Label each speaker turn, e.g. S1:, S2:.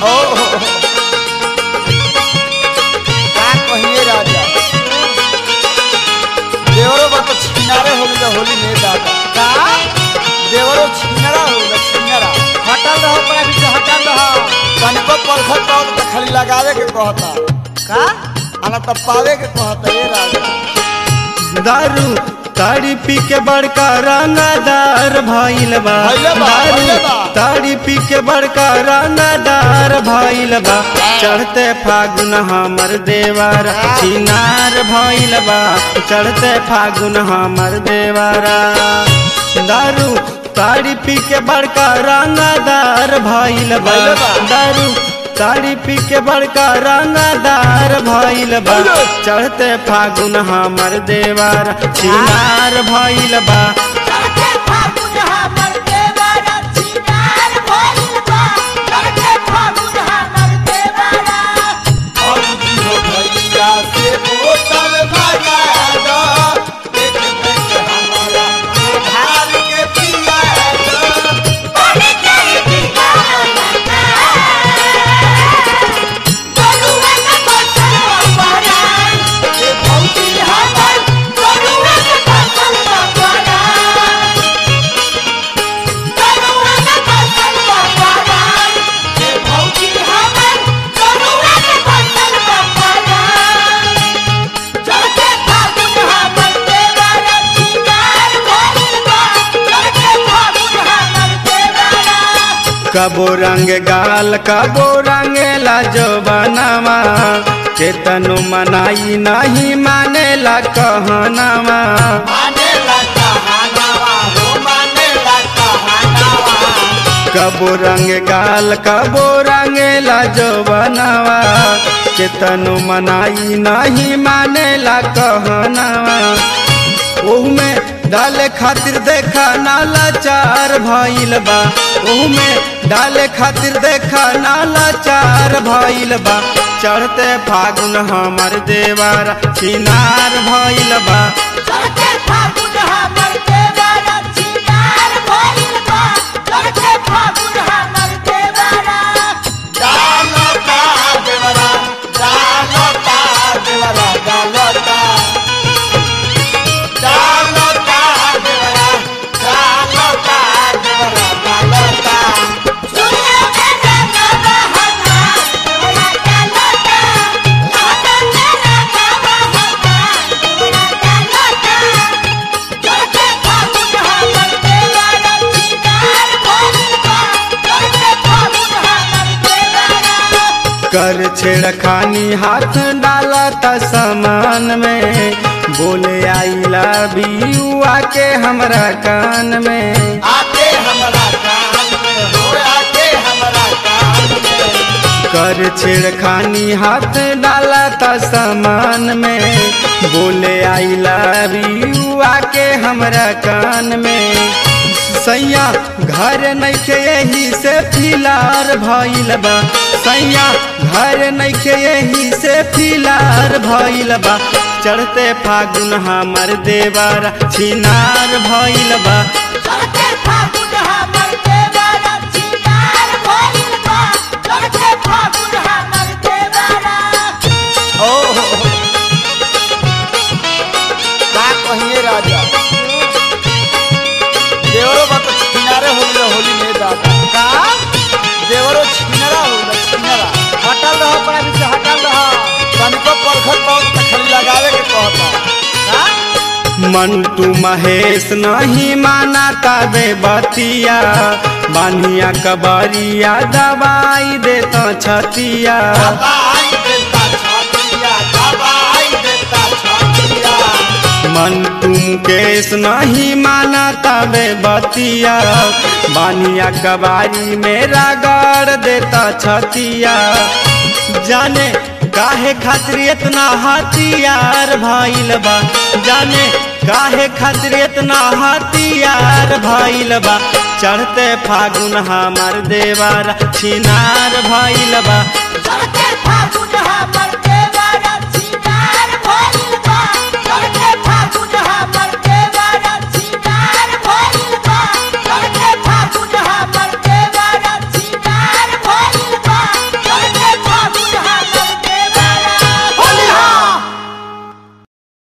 S1: ओ का कहिए राजा देवरो बा तो छिनारे हो गया होली में दादा
S2: का
S1: देवरो छिनरा हो गया छिनरा
S2: हटल रहो पड़ा पीछे हटल रहो
S1: कनको परखत पाओ तो खाली लगावे के कहता
S2: का
S1: आना तब पावे के कहता ये राजा
S3: दारू ताड़ी पी के बड़का रंगदार भइल बा
S1: भइले बा, भइले
S3: दारू
S1: बा।
S3: ताड़ी पी के बड़का रंगदार भइल बा चढ़ते फागुन हमर देवारा चिनार भइल बा चढ़ते फागुन हमर देवारा दारू ताड़ी पी के बड़का रंगदार भइल बा
S1: भइले बा।
S3: दारू ताड़ी पी के बड़का रंगदार भइल बा चढ़ते फागुन हमर देवार चिनार भइल बा
S4: चढ़ते फागुन हमर देवरा चिनार भइल बा चढ़ते फागुन हमर देवरा
S1: औजी हो भैया से बोतल भगा दो एक देख हमारा धार के पिया दो
S4: पानी के बिना गरुआ का फसल बना
S1: ये भौजी
S4: हमर गरुआ का फसल बना गरुआ का फसल बना
S1: ये भौजी
S4: हमर गरुआ का फसल बना चढ़ते फागुन हमर देवरा चिनार भइल बा चढ़ते फागुन हमर देवरा
S3: कबो रंग गाल कबो रंग लाजो बनावा केतनो मनाई नहीं मानेला कहनावा
S1: माने लगा हनावा हो माने लगा हनावा
S3: कबो रंग गाल कबो रंग लाजो बनावा केतनो मनाई नहीं मानेला कहनावा ओहुमे डाले खातिर देखा नाला चार भइल बा ओहुमे डाले खातिर देखा नाला चार भइल बा चढ़ते फागुन हमर देवारा चिनार भइल बा
S4: चढ़ते फागुन हमर देवरा चिनार भइल बा चढ़ते फागुन हमर देवरा
S1: डालता देवरा डालता देवरा डालता डालता देवरा डालता देवरा डालता
S4: सुनियो मेरा गावा हटा देवरा डालता हटा मेरा गावा हटा देवरा डालता चढ़ते फागुन हमर देवरा चिनार भइल बा चढ़ते फागुन हमर देवरा
S3: कर छेड़खानी हाथ डाला त समान में बोले आई लव यू आके हमरा कान में
S1: आके हमरा कान में हो आके हमरा कान में
S3: कर छेड़खानी हाथ डाला त समान में बोले आई लव यू आके हमरा कान में सैया घर नइखे यही से फिलार भइल बा सैया घर नइखे यही से फिलार भइल बा चढ़ते फागुन हमर देवारा छिनार भइल बा
S4: चढ़ते फागुन हमर देवरा चिनार भइल बा चढ़ते फागुन हमर देवरा
S1: ओ हो, हो। का कहिए राजा देवरो बा तो छिनारे हो गया होली में दादा
S2: का
S1: देवरो छिनरा हो गया छिनरा
S2: हटल रहो पड़ा पीछे हटल रहो
S1: कनको परखत पाओ तो खाली लगावे के कहता
S2: का
S3: मंटू महेश नहीं माना तबे बतिया बानिया कबरिया दवाई देता छतिया
S1: दबाई देता छातिया दबाई देता छातिया
S3: मंटू मुकेश नहीं माना तबे बतिया बानिया कबारी मेरा गाड़ देता छतिया जाने काहे खातिर इतना हथियार भइल बा जाने काहे खातिर इतना हथियार भइल बा चढ़ते फागुन हमर देवार छिनार भइल बा
S4: चढ़ते फागुन हमर